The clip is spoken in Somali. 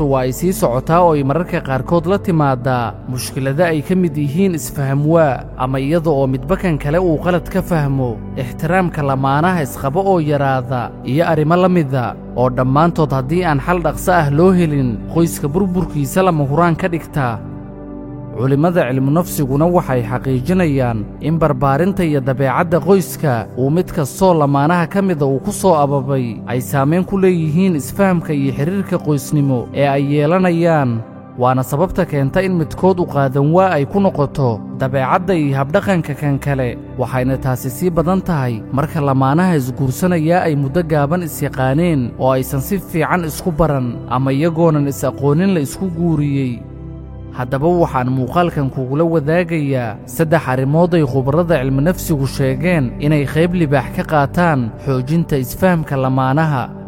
noloshu waa ay sii socotaa oo ay mararka qaarkood la timaadaa mushkilado ay ka mid yihiin isfahamwaa ama iyada oo midbakan kale uu qalad ka fahmo ixtiraamka lamaanaha isqabo oo yaraada iyo arrimo la mida oo dhammaantood haddii aan xal dhaqso ah loo helin qoyska burburkiisa lama huraan ka dhigta culimmada cilmunafsiguna waxay xaqiijinayaan in barbaarinta iyo dabeecadda qoyska uu mid kastoo lamaanaha ka mida uu ku soo ababay ay saamayn ku leeyihiin isfahamka iyo xidhiirka qoysnimo ee ay yeelanayaan waana sababta keenta in midkood u qaadan waa ay ku noqoto dabeecadda iyo habdhaqanka kan kale waxayna taasi sii badan tahay marka lamaanaha isguursanayaa ay muddo gaaban isyaqaaneen oo aysan si fiican isku baran ama iyagoonan is-aqoonin la isku guuriyey haddaba waxaan muuqaalkan kugula wadaagayaa saddex arrimood ay khubarrada cilminafsigu sheegeen inay qayb libaax ka qaataan xoojinta isfahamka lamaanaha